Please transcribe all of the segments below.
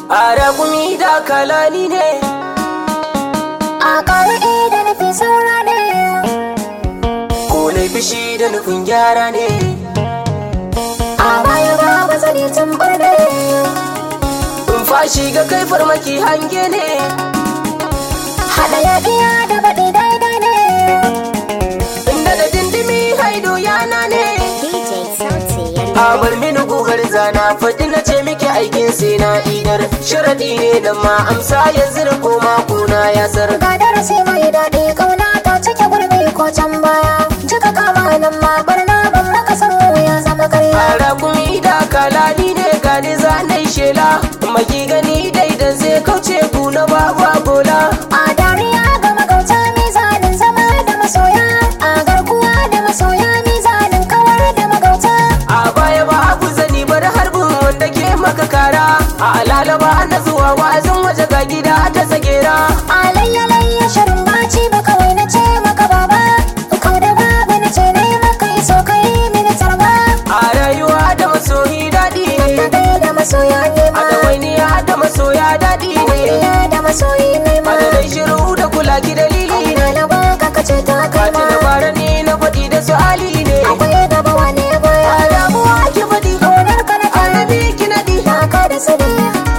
a kumi da kalani ne a ƙar'i da nufi saura ne ko na fishi da nufin gyara ne a baya ba ba zane tambar ne in fashi ga kai farmaki hange ne haɗa yaɗiya da baɗi daidai ne inda da dindimi haido yana ne DJ Sauti a bar mini gugar zana faɗi na ce miki aikin sai na idar sharaɗi ne da ma amsa yanzu da koma kuna ya sar Ga darasi mai daɗi ƙauna ta cike gurbi ko can baya Jika kama nan ma barna ban maka san ya zama karya Ara kumi da kalani ne gani zanai shela maki gani daidan zai kauce ku na baba bola A dariya ga magauta mizanin zama da masoya A garkuwa da masoya mizanin kawar da magauta a baya ba abu zani bar harbin wanda ke maka kara a alalaba na zuwa wa'azin waje ga gida ta tsagera Alayya layya shirin baci ba kawai na ce maka baba Kau da babu na ce na yi maka iso kai mini tarba a rayuwa da masoyi daɗi Na ne gai da masoya ne a ma ɗawainiya da masoya daɗi ne Iya da masoyi ne ma a da dai shiru da kula ki dalili ne Ina na baka kace ta kai Fati ma na bara ni na faɗi da su ali ne Akwai gaba wane baya a damuwa ki faɗi Ƙaunar ka na kara annabi ki naɗi Taka da sani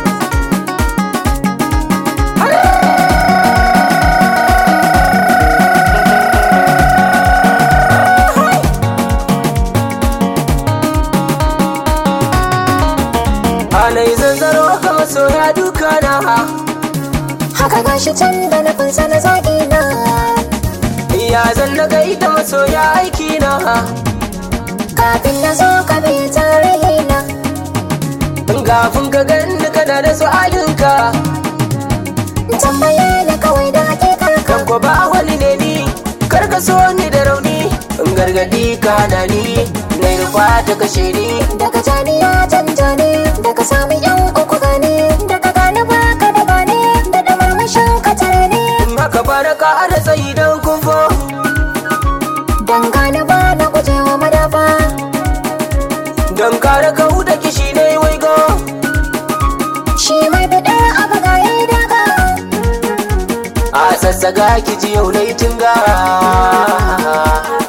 Anai zanzaro ga masoya duka na Haka gashi can da nufin sana zaƙi na Ya zan na gaida masoya aiki na Kafin na zo ka bi tarihi na Gafin ka ganni kana da su'alinka Tambaye ni kawai da hakikar ka Kan ko ba wani ne ni Kar ka so ni da rauni In gargadi ka na ni Na rufa ta kashe ni Daga jani ya canja ne Daga sami yan uku gane Daga gane baka da bane Da da murmushin ka tare ne In haka baraka ana tsayi don kufo Dan gane ba na gujewa madafa Don kare ka da kishi ne waigo Shi mai bidar abu ga yi daga A sassaga ki ji yau na yi tinga